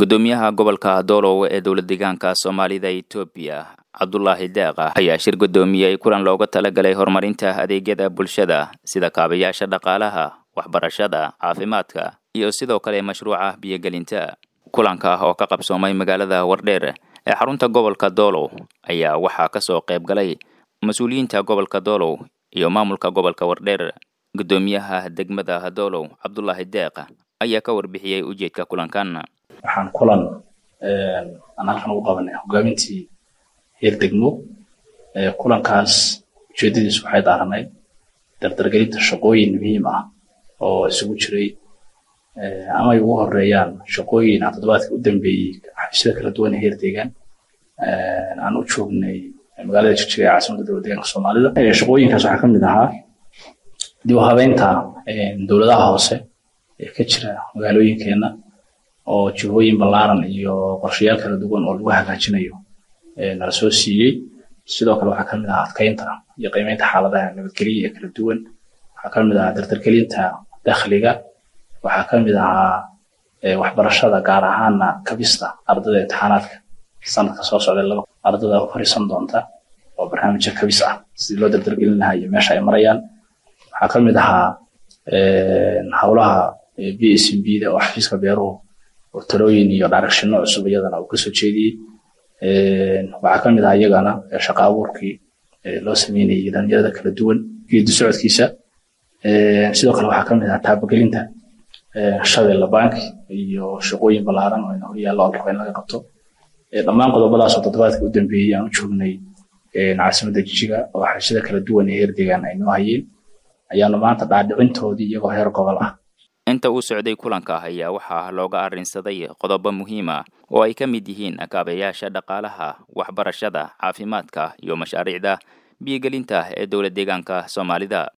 gudoomiyaha gobolka doolow ee dowlad deegaanka soomaalida etoobiya cabdulaahi deeqa ayaa shir gudoomiyey kulan looga talagalay horumarinta adeegyada bulshada sida kaabayaasha dhaqaalaha waxbarashada caafimaadka iyo sidoo kale mashruuca biyogelinta kulanka oo ka qabsoomay magaalada wardheer ee xarunta gobolka doolow ayaa waxaa kasoo qayb galay mas-uuliyiinta gobolka doolow iyo maamulka gobolka wardheer gudoomiyaha degmada doolow cabdulaahi deeq ayaa ka warbixiyey ujeedka kulankan waxaan kulan aan halkan ugu qabanay hogaamintii heer degmo kulankaas ujeedadiisu waxay daaranayd dardargelinta shaqooyin muhiim ah oo isugu jiray ama ay ugu horeeyaan shaqooyin aan toddobaadkii u dambeeyey xafiisyada kala duwan ee heer deegaan aan u joognay magaalada jigjiga ee caasimadda dowlad deegaanka soomaalida shaqooyinkaas waxaa ka mid ahaa dib u habeynta dowladaha hoose ee ka jira magaalooyinkeena oo jihooyin ballaaran iyo qorshayaal kala duwan oo lagu hagaajinayo nala soo siiyey sidoo kale waxaa ka mid ahaa adkeynta iyo qiimeynta xaaladaha nabadgelya ee kala duwan waxaa ka mid ahaa dardargelinta dakhliga waxaa ka mid ahaa waxbarashada gaar ahaana kabista ardada imtixaanaadka sanadka soo socda laba ardada u fariisan doonta oo barnaamijka kabis ah sidii loo dardargelin lahaa iyo meesha ay marayaan waxaa ka mid ahaa howlaha b s m b da oo xafiiska beeruhu oo talooyin iyo dharagshinno cusub iyadana uu kasoo jeediyey waxaa ka mid ah iyagana shaqa abuurkii loo sameynayay dhalinyarada kala duwan geedi socodkiisa sidoo kale waxaa ka mid ah taabagelinta shabeella bank iyo shaqooyin ballaaran oo ina horyaallo oo raba in laga qabto dhammaan qodobadaas oo toddobaadka u dambeeyey aan u joognay caasimadda jijiga oo xashida kala duwan ee heer deegaan ay noo hayeen ayaanu maanta dhaadhicintoodii iyagoo heer gobol ah inta uu socday kulanka ayaa waxaa looga arrinsaday qodobo muhiim ah oo ay ka mid yihiin kaabayaasha dhaqaalaha waxbarashada caafimaadka iyo mashaariicda biyogelinta ee dowlad deegaanka soomaalida